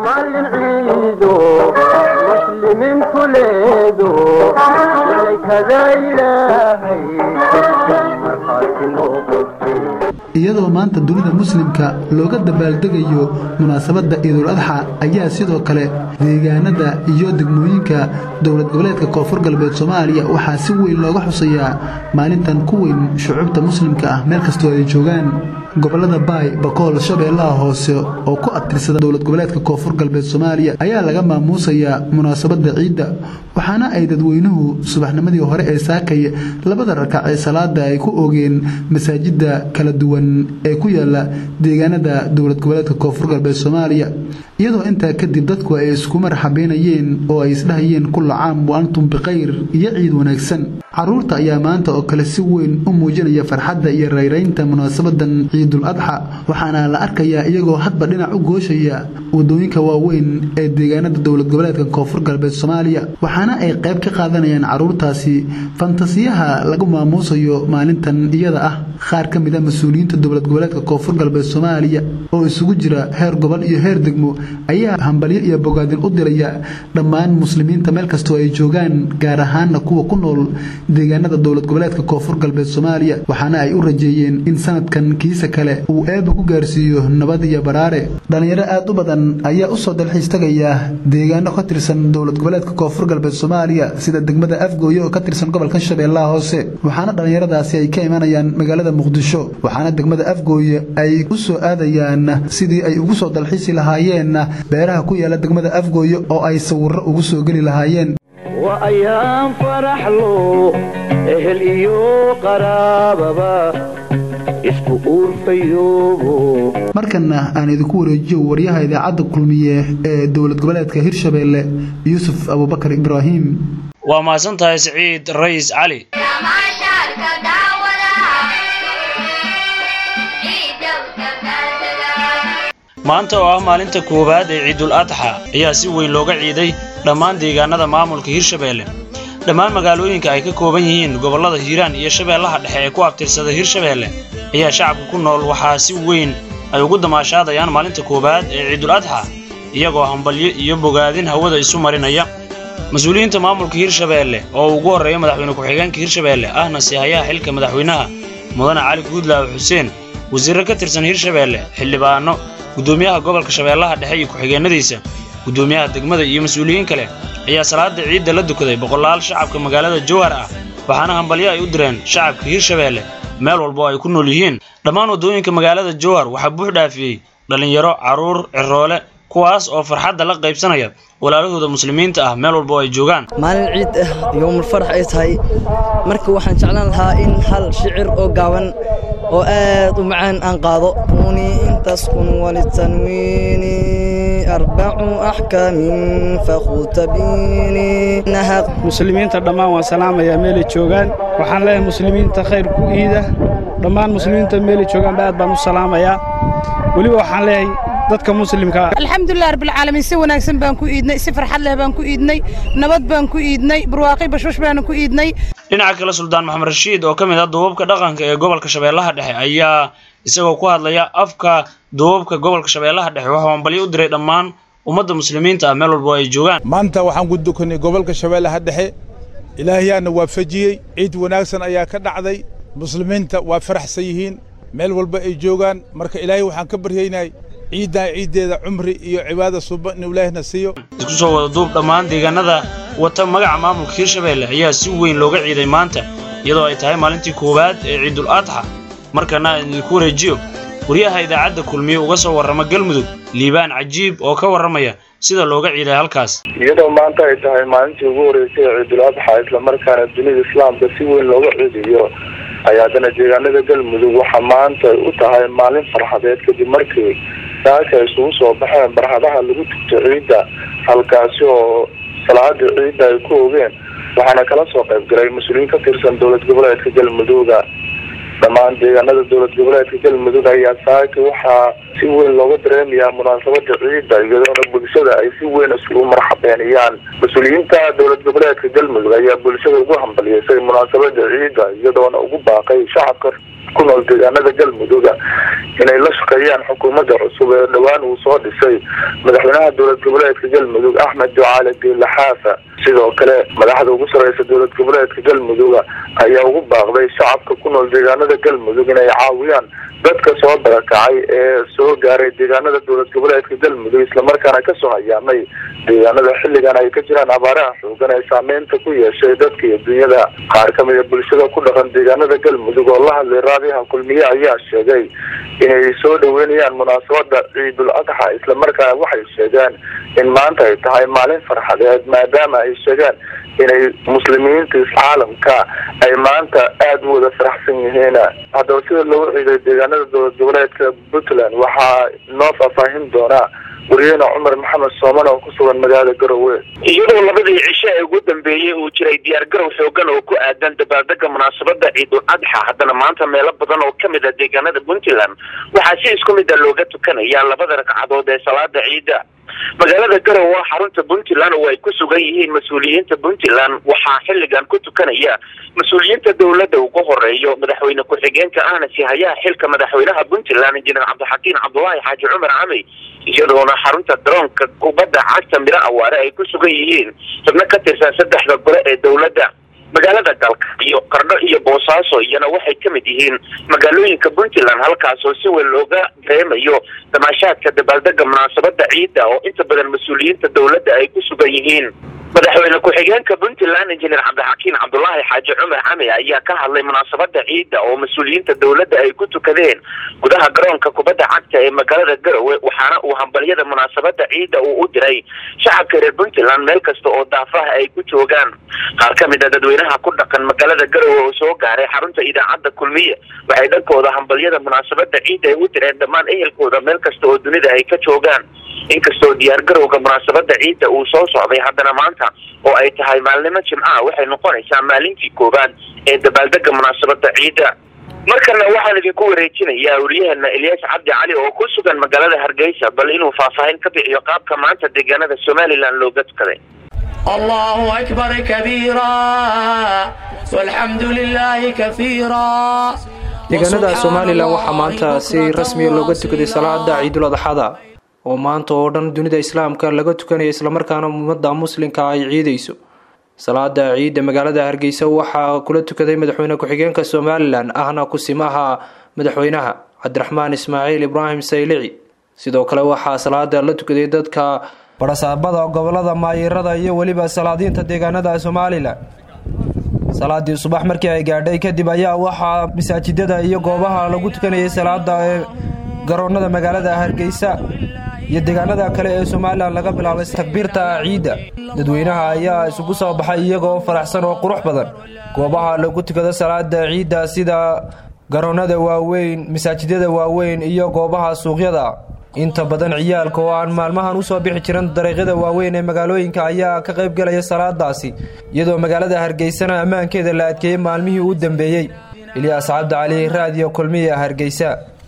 maalin ciido muslimiintu leedo malaykada ilaahay markhaati noqotay iyadoo maanta dunida muslimka looga dabaaldegayo munaasabadda ciidul adxa ayaa sidoo kale deegaanada iyo degmooyinka dowlad goboleedka koonfur galbeed soomaaliya waxaa si weyn looga xusayaa maalintan ku weyn shucuubta muslimka ah meel kastoo ay joogaan gobolada baay bakool shabeellaha hoose oo ku abtirsada dowlad goboleedka koonfur galbeed soomaaliya ayaa laga maamuusayaa munaasabadda ciidda waxaana ay dadweynuhu subaxnimadii hore ee saakay labada rakac ee salaada ay ku oogeen masaajidda kala duwan ee ku yaala deegaanada dowlad goboleedka koonfur galbeed soomaaliya iyadoo intaa kadib dadku ay isku marxabeynayeen oo ay isdhahayeen kulla caam wa antum bikhayr iyo ciid wanaagsan caruurta ayaa maanta oo kale si weyn u muujinaya farxadda iyo rayraynta munaasabadan ciidul adxa waxaana la arkayaa iyagoo hadba dhinac u gooshaya wadooyinka waaweyn ee deegaanada dowlad goboleedka koonfur galbeed soomaaliya waxaana ay qayb ka qaadanayaan caruurtaasi fantasiyaha lagu maamuusayo maalintan iyada ah qaar ka mid a mas-uuliyiinta dowlad goboleedka koonfur galbeed soomaaliya oo isugu jira heer gobol iyo heer degmo ayaa hambalyo iyo bogaadin u diraya dhammaan muslimiinta meel kastoo ay joogaan gaar ahaana kuwa ku nool deegaanada dowlad goboleedka koonfur galbeed soomaaliya waxaana ay u rajeeyeen in sanadkan kiisa kale uu eeba ku gaarsiiyo nabad iyo baraare dhallinyaro aad u badan ayaa usoo dalxiis tagaya deegaano ka tirsan dowlad goboleedka koonfur galbeed soomaaliya sida degmada afgooye oo ka tirsan gobolka shabeellaha hoose waxaana dhallinyaradaasi ay ka imanayaan magaalada muqdisho waxaana degmada afgooye ay u soo aadayaan sidii ay ugu soo dalxiisi lahaayeen beeraha ku yaala degmada afgooye oo ay sawirro ugu soo geli lahaayeen waa ayaan faraxlo ehel iyo qaraababa isku uurfayoobo markana aan idinku wareejiyo waryaha idaacadda kulmiye ee dowlad goboleedka hirshabeelle yuusuf abubakar ibraahim waa mahadsan tahay siciid rays cali maanta oo ah maalinta koowaad ee ciidul adxa ayaa si weyn looga ciiday dhammaan deegaanada maamulka hirshabeelle dhammaan magaalooyinka ay ka kooban yihiin gobollada hiiraan iyo shabeellaha dhexe ee ku abtirsada hirshabeelle ayaa shacabka ku nool waxaa si weyn ay ugu damaashaadayaan maalinta koowaad ee ciidul adxa iyagoo hambalyo iyo bogaadin hawada isu marinaya mas-uuliyiinta maamulka hirshabeelle oo ugu horreeya madaxweyne ku-xigeenka hirshabeelle ahna sihayaha xilka madaxweynaha mudane cali guudlaawe xuseen wasiirro ka tirsan hirshabeelle xildhibaano guddoomiyaha gobolka shabeellaha dhexe iyo ku-xigeenadiisa guddoomiyaha degmada iyo mas-uuliyiin kale ayaa salaada ciidda la dukaday boqolaal shacabka magaalada jowhar ah waxaana hambalyo ay u direen shacabka hirshabeelle meel walba oo ay ku nool yihiin dhammaan waddooyinka magaalada jowhar waxaa buux dhaafiyey dhallinyaro carruur ciroole kuwaas oo farxadda la qaybsanaya walaalahooda muslimiinta ah meel walba oo ay joogaan maalin ciid ah yowmul farax ay tahay marka waxaan jeclaan lahaa in hal shicir oo gaaban oo aad u macaan aan qaado uni intaskun walitanwiini arbacu axkaamin fakhutabiini muslimiinta dhammaan waan salaamayaa meelay joogaan waxaan leeyahay muslimiinta khayr ku iida dhammaan muslimiinta meelay joogaanba aad baan u salaamayaa weliba waxaan leeyahay dadka muslimka alxamdulilah rabbilcaalamiin si wanaagsan baan ku iidnay si farxad leh baan ku iidnay nabad baan ku iidnay barwaaqi bashbash baana ku iidnay dhinaca kale suldaan maxamed rashiid oo ka mid ah duubabka dhaqanka ee gobolka shabeellaha dhexe ayaa isagoo ku hadlaya afka duubabka gobolka shabeellaha dhexe waxuu hambalyo u diray dhammaan ummadda muslimiinta ah meel walba oo ay joogaan maanta waxaan ku dukanay gobolka shabeellaha dhexe ilaahayaana waafajiyey ciid wanaagsan ayaa ka dhacday muslimiinta waa faraxsan yihiin meel walba ay joogaan marka ilaahay waxaan ka baryaynay ciiddaa ciiddeeda cumri iyo cibaada suba inuu ilaahna siiyo isku soo wada duub dhammaan deegaanada wata magaca maamulka hirshabeelle ayaa si weyn looga ciiday maanta iyadoo ay tahay maalintii koowaad ee ciidul adxa markana aan idinku wareejiyo waryaha idaacadda kulmiye uga soo warrama galmudug liibaan cajiib oo ka warramaya sida looga ciiday halkaas iyadoo maanta ay tahay maalintii ugu horeysay ee ciidul adxa islamarkaana dunida islaamka si weyn looga ciidiyo ayaa haddana deegaanada galmudug waxaa maanta u tahay maalin farxadeed kadib markii saaka ay isugu soo baxeen barxadaha lagu tugto ciidda halkaasi oo salaada ciidda ay ku ogeen waxaana kala soo qayb galay mas-uuliyiin ka tirsan dowlad goboleedka galmudugga dhammaan deegaanada dowlad goboleedka galmudug ayaa saaka waxaa si weyn looga dareemayaa munaasabada ciidda iyadoona bulshada ay si weyn isugu marxabeeniyaan mas-uuliyiinta dowlad goboleedka galmudug ayaa bulshada ugu hambalyeysay munaasabada ciidda iyadoona ugu baaqay shacabka ku nool deegaanada galmuduga inay la shaqeeyaan xukuumadda cusub ee dhowaan uu soo dhisay madaxweynaha dowlad goboleedka galmudug axmed ducaale diinle xaafa sidoo kale madaxda ugu sareysa dowlad goboleedka galmuduga ayaa ugu baaqday shacabka ku nool deegaanada galmudug inay caawiyaan dadka soo barakacay ee soo gaaray deegaanada dowlad goboleedka galmudug islamarkaana kasoo hayaamay deegaanada xilligan ay ka jiraan abaaraha xoogan ee saameynta ku yeeshay dadka iyo dunyada qaar kamid a bulshada ku dhaqan deegaanada galmudug oo la hadlay raadiyaha kulmiye ayaa sheegay inay soo dhaweynayaan munaasabada ciidul adxa islamarkaana waxay sheegeen in maanta ay tahay maalin farxadeed maadaama ay sheegeen inay muslimiinta iscaalamka ay maanta aada u wada faraxsan yihiin haddaba sida loogu ciiday deegaanada dowlad goboleedka puntland waxaa noo faahfaahin doonaa wariyahena cumar maxamed sooman oo ku sugan magaalada garowe iyadoo labadii cisho ee ugu dambeeyey uu jiray diyaargarow xoogan oo ku aadan dabaaldega munaasabada ciidul adxa haddana maanta meelo badan oo kamid a deegaanada puntland waxaa si isku mid a looga tukanaya labada ragcadood ee salaada ciida magaalada garowe xarunta puntland oo ay ku sugan yihiin mas-uuliyiinta puntland waxaa xilligan ku tukanaya mas-uuliyiinta dowladda ugu horeeyo madaxweyne ku-xigeenka ahna sihayaha xilka madaxweynaha puntland injineer cabdixakiin cabdulaahi xaaji cumar camey iyadoona xarunta daroonka kubadda cagta miro awaare ay ku sugan yihiin xubno ka tirsan saddexda gole ee dowladda magaalada galka iyo qardho iyo boosaaso iyana waxay ka mid yihiin magaalooyinka puntland halkaas oo si weyn looga dareemayo damaashaadka dabaaldega munaasabada ciidda oo inta badan mas-uuliyiinta dowladda ay ku sugan yihiin madaxweyne ku-xigeenka puntland injineer cabdixakiin cabdulaahi xaaji cumar cami ayaa ka hadlay munaasabada ciidda oo mas-uuliyiinta dowladda ay ku tukadeen gudaha garoonka kubadda cagta ee magaalada garowe waxaana uu hambalyada munaasabada ciidda uu u diray shacabka reer puntland meel kasta oo daafaha ay ku joogaan qaar ka mid a dadweynaha ku dhaqan magaalada garowe oo soo gaaray xarunta idaacadda kulmiye waxay dhankooda hambalyada munaasabada ciidda ay u direen dhammaan ehelkooda meel kasta oo dunida ay ka joogaan inkastoo diyaargarowga munaasabada ciidda uu soo socday haddana maanta oo ay tahay maalnimo jimcaha waxay noqonaysaa maalintii koowaad ee dabaaldega munaasabada ciidda markana waxaan idinku wareejinayaa wariyaheena elyaas cabdi cali oo ku sugan magaalada hargeysa bal inuu faahfaahin ka bixiyo qaabka maanta deegaanada somalilan looga tukaday الله أكبر كبيرا والحمد لله كثيرا deegaanada somalilan waxaa maanta si rasmiya looga tukaday salaada ciidul adxada oo maanta oo dhan dunida islaamka laga tukanayo islamarkaana ummadda muslimka ay ciidayso salaada ciidda magaalada hargeysa waxaa kula tukaday madaxweyne ku-xigeenka somalilan ahna kusimaha madaxweynaha cabdiraxmaan ismaaciil ibraahim saylici sidoo kale waxaa salaada la tukaday dadka barasaabada gobolada maayirada iyo weliba salaadiinta deegaanada somalilan salaadii subax markii ay gaadhay kadib ayaa waxaa masaajidada iyo goobaha lagu tukanayay salaada ee garoonada magaalada hargeysa iyo deegaanada kale ee somalilan laga bilaabay takbiirta ciidda dadweynaha ayaa isugu soo baxay iyagoo faraxsan oo qurux badan goobaha lagu tukado salaada ciidda sida garoonada waaweyn masaajidada waaweyn iyo goobaha suuqyada inta badan ciyaalka oo aan maalmahan usoo bixi jiran dariiqyada waaweyn ee magaalooyinka ayaa ka qayb galaya salaadaasi iyadoo magaalada hargeysana ammaankeeda la adkeeyey maalmihii u dambeeyey ilyaas cabdi cali raadiyo kulmiya hargeysa